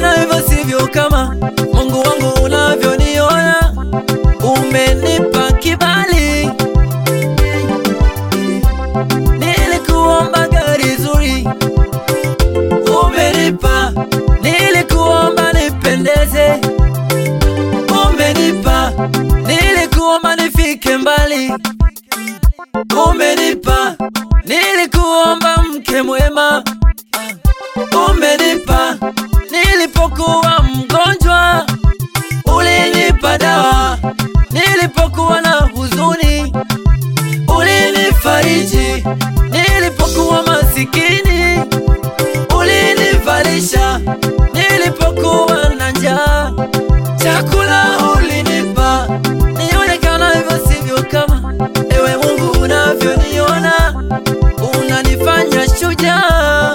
Umenionekana hivyo sivyo kama Mungu wangu unavyoniona, umenipa kibali. Nilikuomba gari zuri, umenipa. Nilikuomba nipendeze, umenipa. Nilikuomba nifike mbali, umenipa. Nilikuomba mke mwema, umenipa. Nilipokuwa mgonjwa, ulinipa dawa. Nilipokuwa na huzuni, ulinifariji. Nilipokuwa masikini, ulinivalisha. Nilipokuwa na njaa, chakula ulinipa. Nionekana hivyo sivyo kama ewe Mungu unavyoniona, unanifanya shujaa.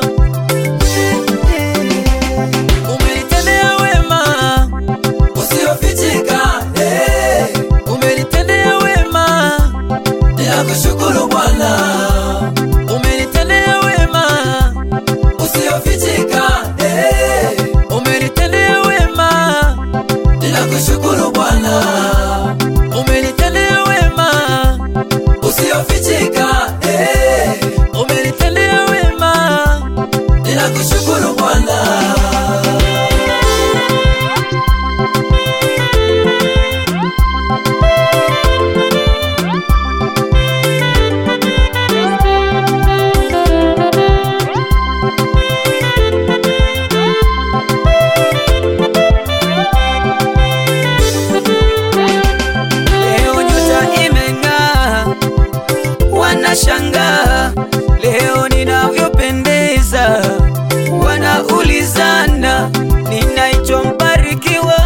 Umenitendea wema usiofichika, eh. Umenitendea wema, ninakushukuru Bwana. Umenitendea wema usiofichika, eh. Umenitendea wema, ninakushukuru Bwana. Umenitendea wema usiofichika, eh. Umenitendea wema, ninakushukuru Bwana. Leo nyota imeng'aa, wanashangaa leo ninavyopendeza, wanaulizana ninaitwa mbarikiwa.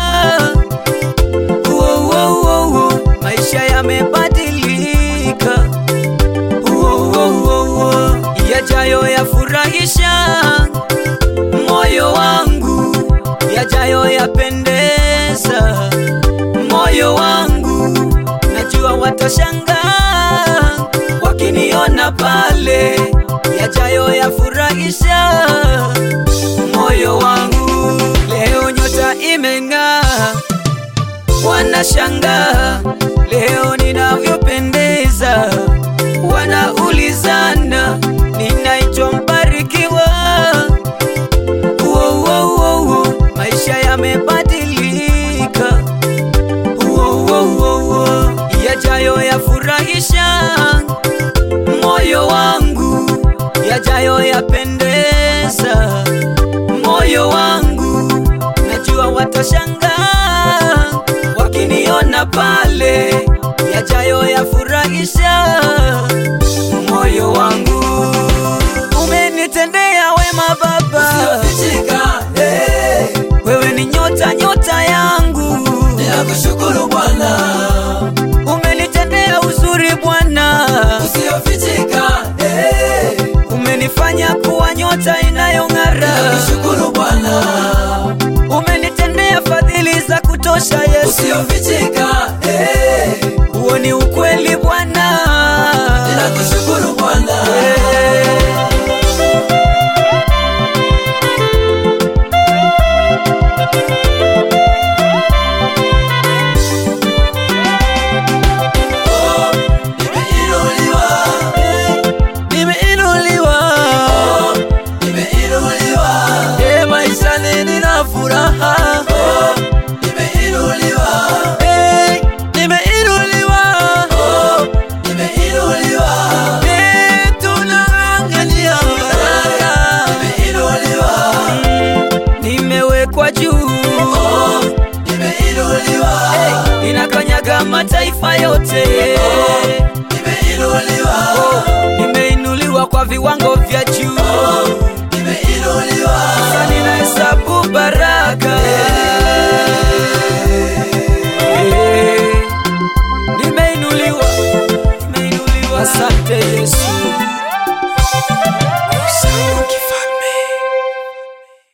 Uo, uo, uo, uo, maisha yamebadilika. Uo, uo, uo, uo, yajayo yafurahisha moyo wangu, yajayo yapendeza moyo wangu, najua watashangaa wakiniona pale, yajayo yafurahisha moyo wangu. Leo nyota imeng'aa, wanashangaa leo ninavyopendeza, wanaulizana ninaitwa mbarikiwa. Uo, uo, uo, uo, maisha yamebadilika Uo, uo, uo, uo, yajayo yafurahisha moyo wangu, yajayo yapendeza moyo wangu, najua watashangaa wakiniona pale, yajayo yafurahisha